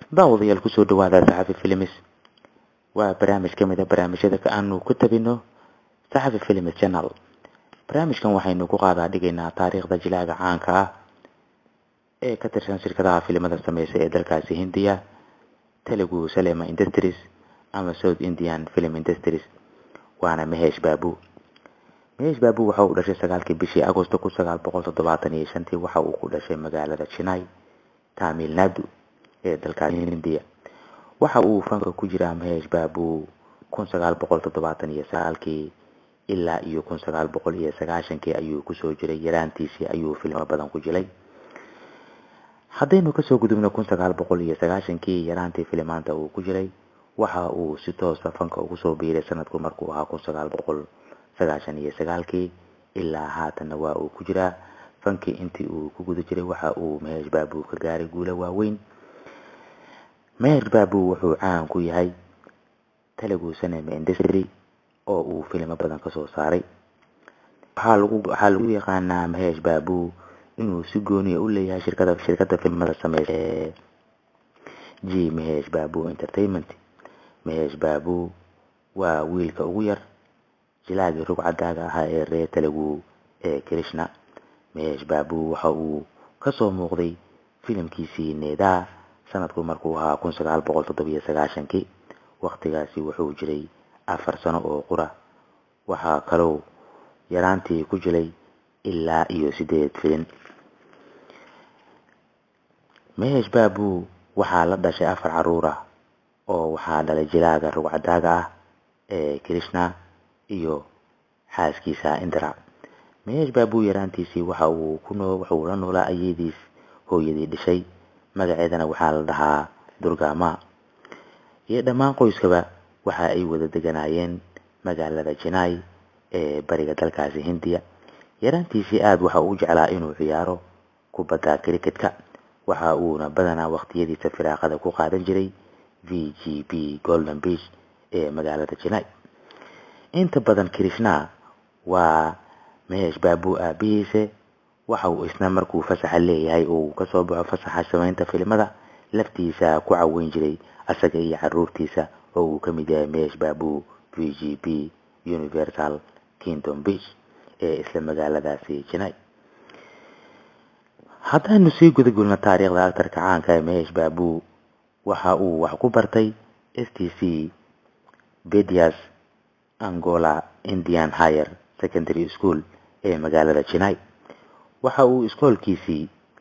daawadayaal kusoo dhawaada saxafi films waa barnaamij ka mid a barnaamijyada aanu ku tabino saxafi films channel barnaamijkan waxaynu ku qaadaa dhigaynaa taariikhda jilaaga caanka ah ee ka tirsan shirkadaha filimada sameysa ee dalkaasi hindiya telugu salema industries ama south indian film industries waana mahesh baabu mahesh baabu waxa uu dhashay sagaalkii bishii agosto kun sagaal boqol toddobaatan iyo shantii waxa uu ku dhashay magaalada chennai tamil nadu ee dalkaasi hindiya waxa uu fanka ku jiraa mahesh baabu kun sagaal boqol toddobaatan iyo sagaalkii ilaa iyo kun sagaal boqol iyo sagaashankii ayuu kusoo jiray yaraantiisii ayuu filmo badan ku jilay haddaynu kasoo gudubno kun sagaal boqol iyo sagaashankii yaraantii filimaanta uu ku jiray waxa uu si toosa fanka ugu soo biiray sanadku markuu ahaa kun sagaal boqol sagaashan iyo sagaalkii ilaa haatanna waa uu ku jiraa fankii intii uu ku guda jiray waxa uu mahesh baabu ka gaaray guulo waaweyn mahesh baabu wuxuu caan ku yahay telugu cinema industry oo uu filimo badan kasoo saaray waxaa lagu waxaa lagu yaqaanaa mahesh baabu inuu si gooniya u leeyahay shirkada shirkada filimada sameysa ee g mahesh baabu entertainment mahesh baabu waa wiilka ugu yar jilaagii rugcadaaga ahaa ee reer telugu ee krishna mahesh baabu waxa uu kasoo muuqday filimkiisii needaa sanadku markuu ahaa kun sagaal boqol toddobiyo sagaashankii waqtigaasi wuxuu jiray afar sano oo qura waxaa kaloo yaraantii ku jilay ilaa iyo sideed filin mahesh baabu waxaa la dhashay afar caruur ah oo waxaa dhalay jilaaga rugcadaaga ah ee krishna iyo xaaskiisa indra mahesh baabu yaraantiisii waxa uu ku noo wuxuu la noolaa ayadiis hooyadii dhishay magaceedana waxaa la dhahaa durgama iyo dhammaan qoyskaba waxa ay wada deganaayeen magaalada jinai ee bariga dalkaasi hindiya yaraantiisii aada waxa uu jeclaa inuu ciyaaro kubadda cricketka waxa uuna badanaa waqtiyadiisa firaaqada ku qaadan jiray v g b golden beach ee magaalada jinai inta badan krishna waa mahesh baabu aabihiise waxa uu isna markuu fasaxa leeyahay uu kasoo baxo fasaxa samaynta filimada laftiisa ku caweyn jiray asaga iyo caruurtiisa oo uu ka mid yahay mahesh baabu v g b universal kingdom beach ee isla magaaladaasi jinai haddaynu sii gudagulno taariikhda actarka caanka ee mahesh baabu waxa uu wax ku bartay s t c bedias angola indian higher secondary school ee magaalada jinai waxa uu iskoolkiisii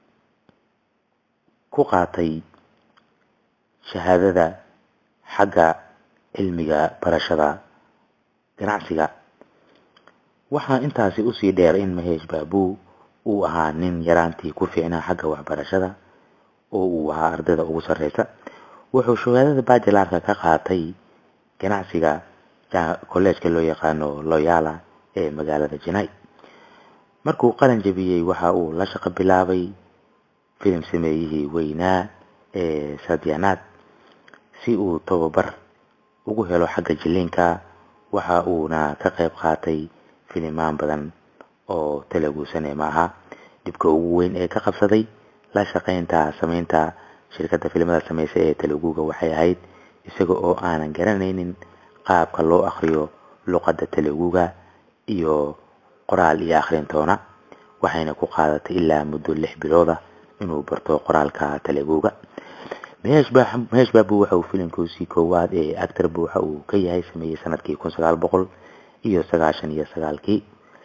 ku qaatay shahaadada xagga cilmiga barashada ganacsiga waxaa intaasi usii dheer in mahesh baabu uu ahaa nin yaraantii ku fiicnaa xagga waxbarashada oo uu ahaa ardayda ugu sarreysa wuxuu shahaadada bajilaarka ka qaatay ganacsiga kolleejka loo yaqaano loyala ee magaalada jinai markuu qalan jabiyey waxa uu la shaqo bilaabay filim sameeyihii weynaa ee sadyanaad si uu tababar ugu helo xagga jiliinka waxa uuna ka qayb qaatay filimaan badan oo telugu cinema ahaa dhibka ugu weyn ee ka qabsaday la shaqaynta sameynta shirkadda filimada sameysa ee teluguga waxay ahayd isaga oo aanan garanaynin qaabka loo akhriyo luqadda teluguga iyo qoraal iyo akhrintoona waxayna ku qaadatay ilaa muddo lix bilooda inuu barto qoraalka teluguga mahesh baabu waxa uu filimkiisii koowaad ee actarba waxa uu ka yahay sameeyey sanadkii kun sagaal boqol iyo sagaashan iyo sagaalkii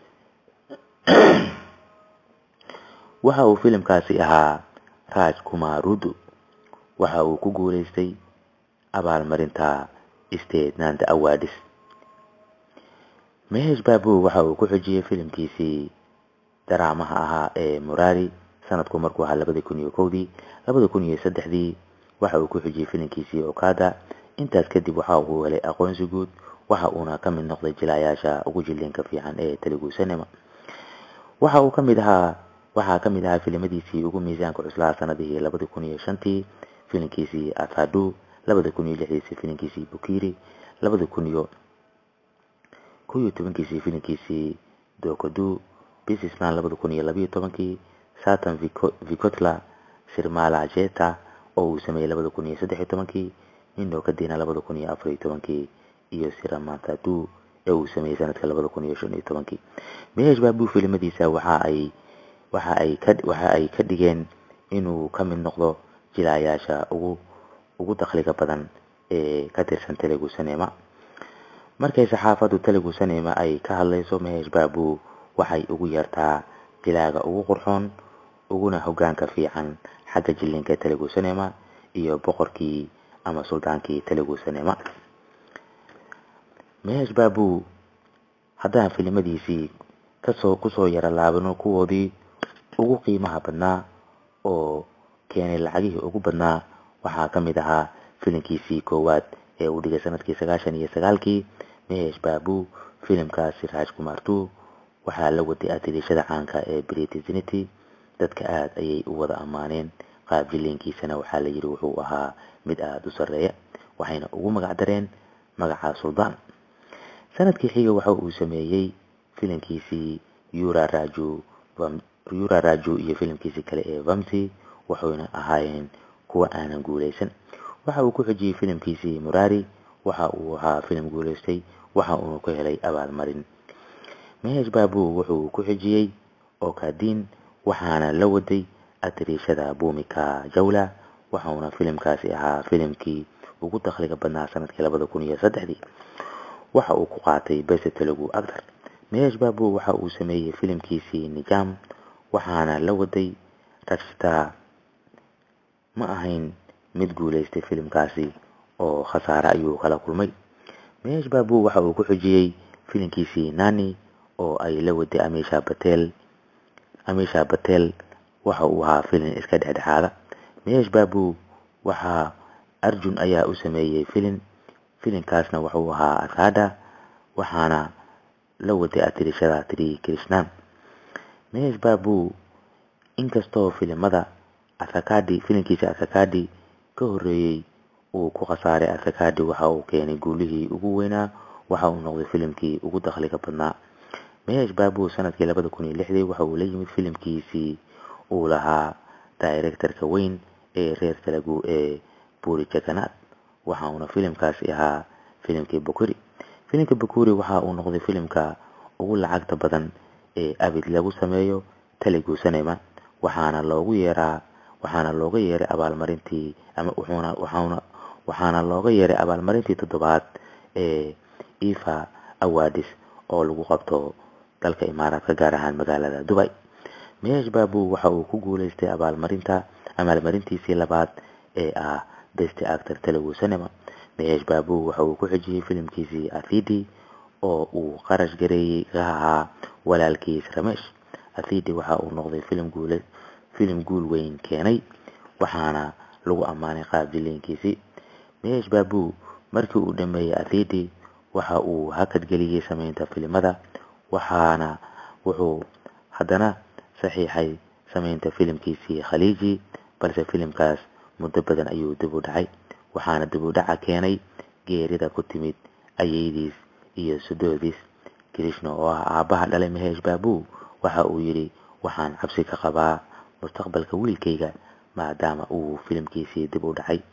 waxa uu filimkaasi ahaa raj kumarudu waxa uu ku guuleystay abaalmarinta state nanda awadis mahesh baabu waxa uu ku xujiyey filimkiisii daraamaha ahaa ee murari sanadku markuu ahaa labadii kun iyo kowdii labada kun iyo saddexdii waxa uu ku xujiyey filimkiisii okada intaas kadib waxa uu helay aqoonsi guud waxa uuna ka mid noqday jilayaasha ugu jiliinka fiican ee telugu cinema waxa uu kamid ahaa waxaa ka mid ahaa filimadiisii ugu miisaanka cuslaha sanadihii labada kun iyo shantii filimkiisii athadu labada kun iyo lixdiisii filimkiisii bukiri labada kun iyo kow iyo tobankiisii filimkiisii dokodu businessman labada kun iyo labayo tobankii satan vicotla sirmala jeta oo uu sameeyey labada kun iyo saddex iyo tobankii indoo kadina labada kun iyo afar iyo tobankii iyo siramantadu ee uu sameeyey sanadka labada kun iyo shan iyo tobankii mehesh babu filimadiisa waxa ay waxa ay ka waxa ay ka dhigeen inuu ka mid noqdo jilaayaasha ugu ugu dakhliga badan ee ka tirsan telugu cinema markay saxaafaddu telugu cinema ay ka hadlayso mehesh babu waxay ugu yeertaa jilaaga ugu qurxoon uguna hogaanka fiican xagga jilinka telugu cinema iyo boqorkii ama suldaankii telugu cinema mehesh babu haddaan filimadiisii kasoo kusoo yara laabano kuwoodii ugu qiimaha badnaa oo keenay lacagihii ugu badnaa waxaa ka mid ahaa filimkiisii koowaad ee uu dhigay sanadkii sagaashan iyo sagaalkii mehesh babu filimkaasi raaj kumartu waxaa la waday atirishada caanka ee britisinity dadka aada ayay u wada ammaaneen qaab jiliinkiisana waxaa la yidhi wuxuu ahaa mid aada u sarreeya waxayna ugu magac dareen magaca suldaan sanadkii xiga waxa uu sameeyey filimkiisii yura raju yura raju iyo filimkiisii kale ee vamsi waxayna ahaayeen kuwa aanan guuleysan waxa uu ku xijiyey filimkiisii murari waxa uu ahaa filim guuleystay waxa uuna ku helay abaalmarin mehesh babu wuxuu ku xijiyey okadin waxaana la waday atirishada bumika jawla waxauna filimkaasi ahaa filimkii ugu dakhliga badnaa sanadkii labada kun iyo saddexdii waxa uu ku qaatay bese telugu actor mehesh babu waxa uu sameeyey filimkiisii nijam waxaana la waday rajta ma ahayn mid guuleystay filimkaasi oo khasaare ayuu kala kulmay mehesh babu waxa uu ku xijiyey filimkiisii nani oo ay la waday amisha batel amisha batel waxa uu ahaa filim iska dhexdhexaada mehesh babu waxaa arjun ayaa u sameeyey filim filimkaasna wuxuu ahaa asada waxaana la waday atirishada tri krishnan mehesh babu inkastoo filimada asakadi filimkiisa asakadi ka horeeyey uu ku khasaaray asakadi waxa uu keenay guulihii ugu weynaa waxa uu noqday filimkii ugu dakhliga badnaa mehesh babu sanadkii labada kun iyo lixdii waxa uu la yimid filimkiisii uu lahaa directorka weyn ee reer telugu ee buri jaganaad waxa uuna filimkaasi ahaa filimkii bukuri filimka bukuri waxa uu noqday filimka ugu lacagta badan ee abid lagu sameeyo telugu cinema waxaana loogu yeeraa waxaana looga yeeray abaalmarintii ama wuxuuna waxaana waxaana looga yeeray abaalmarintii toddobaad ee ifa awadis oo lagu qabto dalka imaaraadka gaar ahaan magaalada dubay mehesh babu waxa uu ku guuleystay abaalmarinta abaalmarintiisii labaad ee ah best actor telugu cinema mehesh babu waxa uu ku xijiyey filimkiisii athidi oo uu qarash gareeyey ka ahaa walaalkiis ramesh athidi waxa uu noqday filim guule filim guul weyn keenay waxaana lagu ammaanay qaab jiliinkiisii mehesh babu markii uu dhameeyey athidi waxa uu hakadgeliyey sameynta filimada waxaana wuxuu haddana saxiixay sameynta filimkiisii khaliiji balse filimkaas muddo badan ayuu dib u dhacay waxaana dib u dhaca keenay geerida ku timid ayeydiis iyo sudoodis krishna oo ah aabbaha dhalay mehesh babu waxa uu yidhi waxaan cabsi ka qabaa mustaqbalka wiilkayga maadaama uu filimkiisii dib u dhacay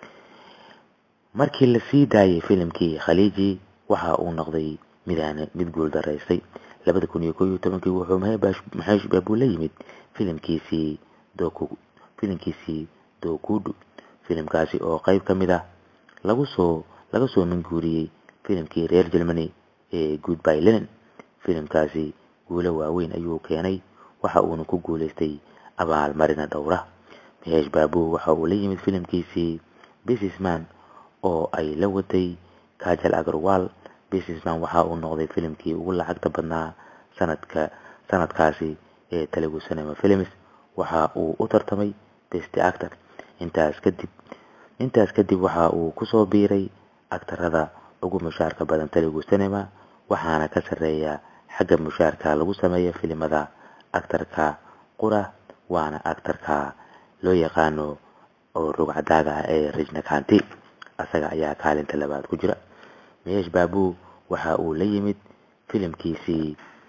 markii la sii daayay filimkii khaliiji waxa uu noqday midaan mid guul daraystay labada kun iyo koo iyo tobankii wuxuu maxeesh babu la yimid filimkiisii doku filimkiisii dokudu filimkaasi oo qayb ka mid ah lagu soo laga soo minguuriyey filimkii reer germany ee goodby linen filimkaasi guulo waaweyn ayuu keenay waxa uuna ku guuleystay abaalmarina dhowra mehesh babu waxa uu la yimid filimkiisii businessman oo ay la waday kajal agarwal businessman waxa uu noqday filimkii ugu lacagta badnaa sanadka sanadkaasi ee telugu cinema films waxa uu u tartamay best actor intaas kadib intaas kadib waxa uu kusoo biiray aktarada ugu mushaarka badan telugu cinema waxaana ka sarreeya xagga mushaarka lagu sameeyo filimada aktarka qura waana aktarka loo yaqaano oo rugcadaaga ah ee rajnakanti asaga ayaa kaalinta labaad ku jira mehesh babu waxa uu la yimid filimkiisii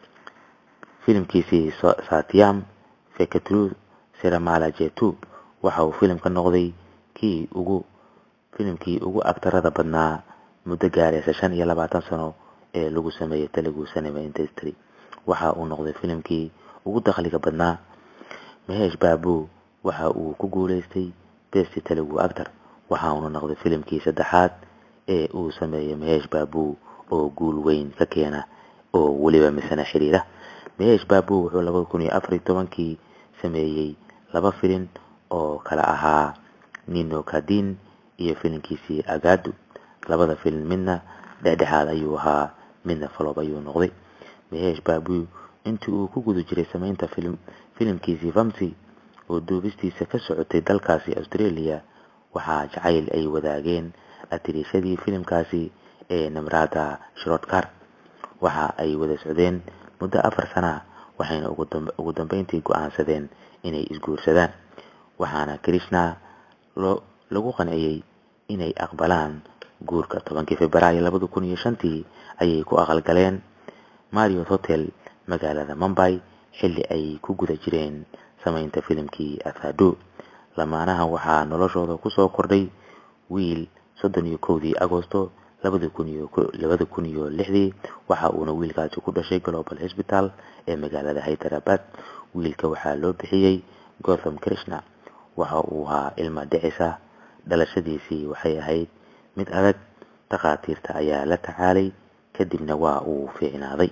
filimkiisii satyam fekatru siramala jetu waxa uu filimka noqday kii ugu filimkii ugu agtarada badnaa muddo gaaraysa shan iyo labaatan sano ee lagu sameeyey telugu cinema industry waxa uu noqday filimkii ugu dakhliga badnaa maheesh baabu waxa uu ku guuleystay best telugu actor waxa uuna noqday filimkii saddexaad ee uu sameeyey maheesh baabu oo guul weyn ka keena oo weliba misana xiriira maheesh baabu wuxuu labada kun iyo afar iyo tobankii sameeyey laba filin oo kala ahaa nino kadin iyo filimkiisii agaadu labada filin midna dhexdhexaad ayuu ahaa midna falob ayuu noqday maheesh baabu intii uu ku guda jiray sameynta filimkiisii famsi oo duubistiisa ka socotay dalkaasi australia waxaa jacayl ay wadaageen atiriishadii filimkaasi ee namrada shrodkar waxa ay wada socdeen muddo afar sana waxayna ugu dambeyntii go-aansadeen inay isguursadaan waxaana krishna lagu qanciyey inay aqbalaan guurka tobankii februaayo labada kun iyo shantii ayay ku aqalgaleen mariot hotel magaalada mumbay xilli ay ku guda jireen sameynta filimkii athado lamaanaha waxaa noloshooda kusoo kordhay wiil soddon iyo kowdii agosto labada kun iyo labada kun iyo lixdii waxa uuna wiilkaasi ku dhashay global hosbital ee magaalada hyderabad wiilka waxaa loo bixiyey gotham krishna waxa uu ahaa ilma dhicisa dhalashadiisii waxay ahayd mid adag takhaatiirta ayaa la tacaalay kadibna waa uu fiicnaaday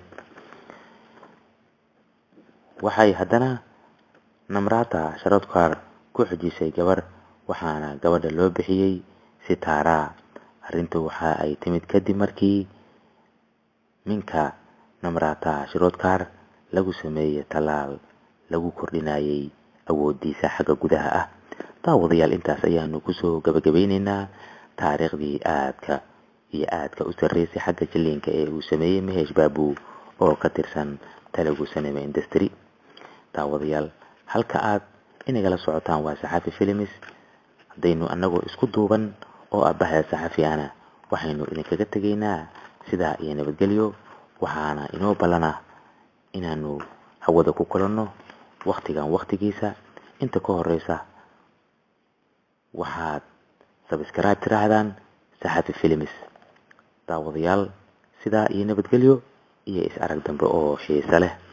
waxay haddana namrata sharodkar ku xujisay gabar waxaana gabadha loo bixiyey sitara arrintu waxa ay timid kadib markii minka namrata sharodkar lagu sameeyey tallaal lagu kordhinayay awoodiisa xagga gudaha ah daawadayaal intaas ayaanu kusoo gabagabeyneynaa taariikhdii aadka iyo aadka u sarreysay xagga jilliinka ee uu sameeyey maheesh baabu oo ka tirsan telugu cinema industry daawadayaal halka aad inagala socotaan waa saxafi filimis haddaynu annagoo isku duuban oo abbahda saxafi ana waxaynu idinkaga tegaynaa sidaa iyo nabadgelyo waxaana inoo ballana inaanu hawada ku kulanno waktigan waktigiisa inta ka horeysa waxaad sabskribe tiraahdaan saxafi filimis daawadayaal sidaa iyo nabadgelyo iyo is arag dambe oo xiise leh